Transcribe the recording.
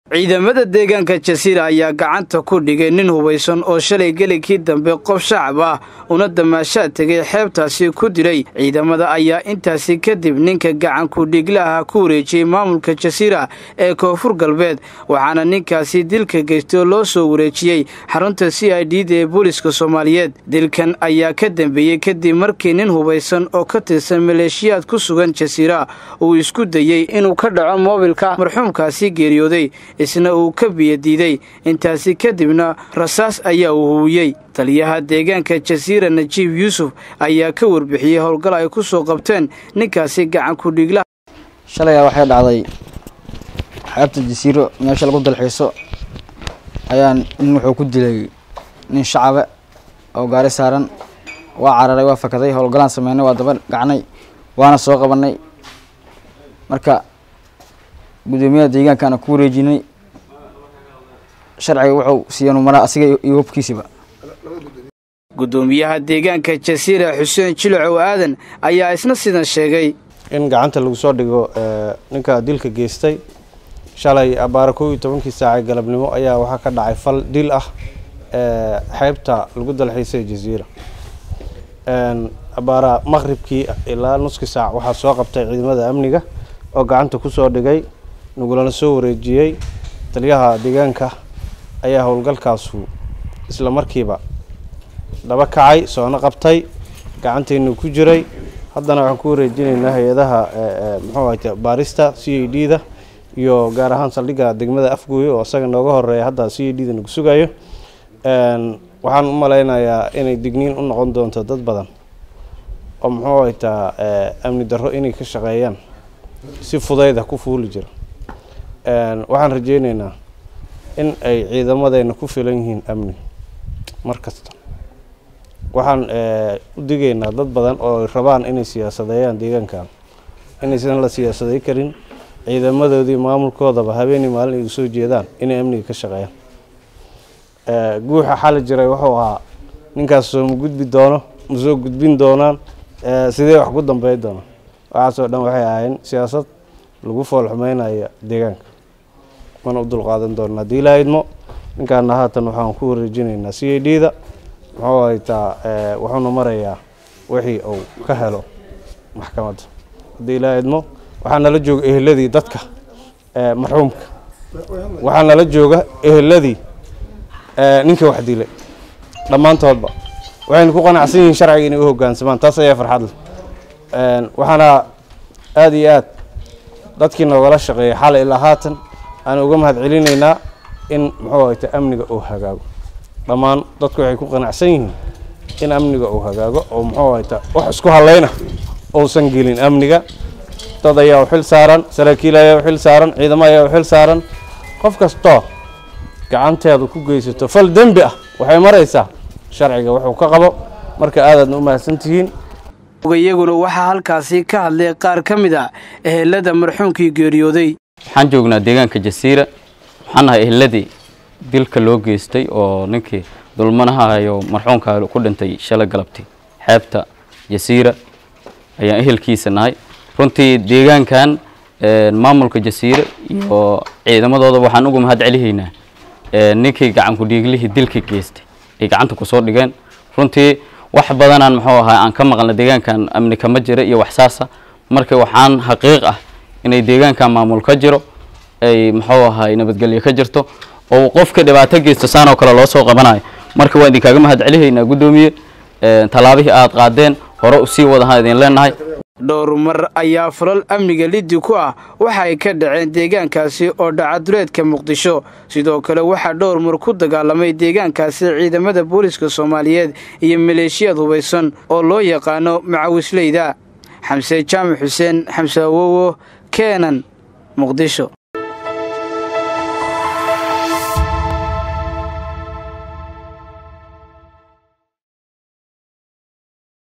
ciidamada deegaanka jasiira ayaa gacanta ku dhigay nin hubaysan oo shalay gelikii dambe qof shacab ah una damaashaad tegay xeebtaasi ku dilay ciidamada ayaa intaasi kadib ninka gacankudhiglaha ku wareejiyey maamulka jasiira ee koonfur galbeed waxaana ninkaasi dilka geystay oo loo soo wareejiyey xarunta c i d da ee booliska soomaaliyeed dilkan ayaa ka dambeeyey kadib markii nin hubaysan oo ka tirsan maleeshiyaad ku sugan jasiira uu isku dayey inuu ka dhaco moobilka marxuumkaasi geeriyooday isna uu ka biyadiiday intaasi kadibna rasaas ayaa uu huwiyey taliyaha deegaanka jasiira najiib yuusuf ayaa ka warbixiyey howlgal ay ku soo qabteen ninkaasi gacankudhiglaha shalay waxay dhacday xeebta jasiiro meesha lagu dalxiiso ayaa nin wuxuu ku dilay nin shacabe oo gaari saaran waa cararay waa fakaday howlgalaan sameynay waa daba gacnay waana soo qabanay marka guddoomiyaha deegaankaana ku wareejinay sharciga wuxuu siiyeen mara asiga iyo hubkiisiba guddoomiyaha deegaanka jasiira xuseen jilacow aadan ayaa isna sidan sheegay in gacanta lagu soo dhigo ninka dilka geystay shalay abaara kow iyo tobankii saaca galabnimo ayaa waxaa ka dhacay fal dil ah xeebta lagu dalxiisay jasiira abaara maqribkii ilaa nuskii saac waxaa soo qabtay ciidamada amniga oo gacanta kusoo dhigay nagulana soo wareejiyey taliyaha deegaanka ayaa howlgalkaasu isla markiiba daba kacay soona qabtay gacanteenu ku jiray haddana waxaan ku wareejinaynaa hay-adaha muxuu ahayte baarista c a d da iyo gaar ahaan saldhigga degmada afgooye oo isaga nooga horeeya hadda c a d da nagu sugayo waxaan u malaynayaa inay digniin u noqon doonto dad badan oo muxuu haytaa amni darro inay ka shaqeeyaan si fudayda ku fuuli jira waxaan rajeyneynaa in ay ciidamadeena ku filan yihiin amni mar kasta waxaan u digaynaa dad badan oo rabaan inay siyaasadeeyaan deegaankan inaysan la siyaasadey karin ciidamadoodii maamulkoodaba habeenii maalin ay usoo jeedaan inay amniga ka shaqeeyaan guuxa xali jiray wuxuu ahaa ninkaas soo ma gudbi doono ma soo gudbin doonaan sidee wax ku dambey doonaan waxaasoo dhan waxay ahayn siyaasad lagu foolxumeynaya deegaanka mana u dulqaadan doona haddii ilaa idmo ninkaana haatan waxaan ku wareejinaynaa c a d da muxuu haytaa wuxuuna marayaa wixii uu ka helo maxkamadda haddii ilaa idmo waxaa nala jooga eheladii dadka marxuumka waxaa nala jooga eheladii ninkii wax dilay dhammaantoodba waxayna ku qanacsan yihiin sharciga inay u hogaansamaan taas ayaa farxad leh waxaana aada iyo aad dadkii noogala shaqeeyay xalay ilaa haatan aan uga mahad celinaynaa in muxuu hayta amniga uu hagaago dhammaan dadku waxay ku qanacsan yihiin in amniga uu hagaago oo muxuu hayta wax isku hallayna uusan gelin amniga dad ayaa u xil saaran saraakiil ayaa u xil saaran ciidamo ayaa u xil saaran qof kastoo gacanteedu ku geysato fal dembi ah waxay maraysaa sharciga wuxuu ka qabo marka aadaadna u mahadsantihiin iyaguna waxaa halkaasi ka hadlay qaar ka mid a ehelada marxuumkii geeriyooday waxaan joognaa deegaanka jasiira waxaan nahay eheladii dilka loo geystay oo ninkii dulmanahayo marxuumka ku dhintay shalay galabtay xeebta jasiira ayaan ehelkiisa nahay runtii deegaankan maamulka jasiira iyo ciidamadooda waxaan uga mahad celihaynaa ninkii gacankudhiiglihii dilka geystay ay gacanta kusoo dhigeen runtii wax badanaan muxuu ahaa aan ka maqalna deegaankan amni kama jira iyo waxsaasa marka waxaan xaqiiq ah inay deegaankan maamul ka jiro ay muxuu ahaa nabadgelyo ka jirto oo qofka dhibaato geysto saan oo kale loo soo qabanayo marka waan idinkaaga mahad celihaynaa guddoomiye tallaabihii aada qaadeen hore usii wadahaan idin leenahay dhowr mar ayaa falal amniga liddi ku ah waxa ay ka dhaceen deegaankaasi oo dhacaduleedka muqdisho sidoo kale waxaa dhowr mar ku dagaalamay deegaankaasi ciidamada booliska soomaaliyeed iyo maleeshiyad hubaysan oo loo yaqaano macawisleyda xamse jaamac xuseen xamse awowo keenan muqdisho